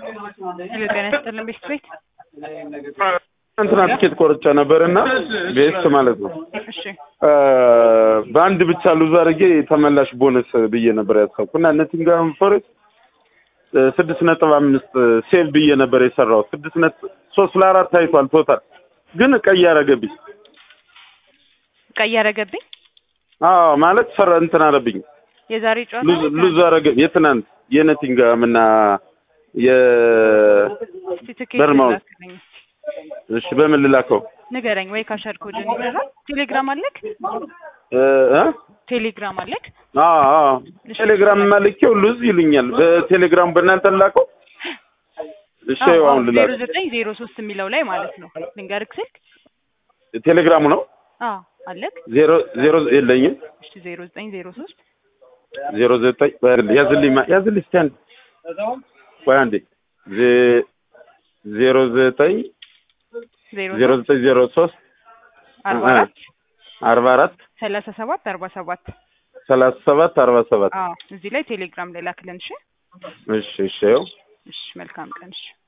ሄሎ ጤና ይስጥልን ቤት ቤት እንትና ትኬት ቆርጬ ነበር እና ቤስት ማለት ነው እሺ በአንድ ብቻ ሉዝ አድርጌ ተመላሽ ቦነስ ብዬ ነበር ያሰብኩ እና ኖቲንግሃም ፎሬስት ስድስት ነጥብ አምስት ሴቭ ብዬ ነበር የሰራሁት ስድስት ነጥብ ሶስት ለአራት ታይቷል ቶታል ግን ቀይ ያረገብኝ ቀይ ያረገብኝ አዎ ማለት ሰራ እንትን አለብኝ የዛሬ ጨዋታ ሉዝ ሉዝ አረገ የትናንት የኖቲንግሃም እና የ እስቲ ትኬት በርማውዝ ላክልኝ እሺ በምን ልላከው ንገረኝ ወይ ካሸር ኮድን ይገዛል ቴሌግራም አለክ እ እ ቴሌግራም አለክ አዎ አዎ ቴሌግራም ማልኬው ሉዝ ይሉኛል በቴሌግራም በእናንተ ላከው እሺ ይኸው አሁን ዜሮ ልላክ ዘጠኝ ዜሮ ሶስት የሚለው ላይ ማለት ነው ልንገርክ ስልክ ቴሌግራሙ ነው አዎ አለክ ዜሮ ዜሮ የለኝም እሺ ዜሮ ዘጠኝ ዜሮ ሶስት ዜሮ ዘጠኝ ያዝልኝ ማ- ያዝልኝ እስኪ አንድ ቆይ አንዴ ዜ- ዜሮ ዘጠኝ ዜሮ ዜሮ ዘጠኝ ዜሮ ሶስት አርባ አራት አርባ አራት ሰላሳ ሰባት አርባ ሰባት ሰላሳ ሰባት አርባ ሰባት አዎ እዚህ ላይ ቴሌግራም ላይ ላክልን እሺ እሺ እሺ ይኸው እሺ መልካም ቀን እሺ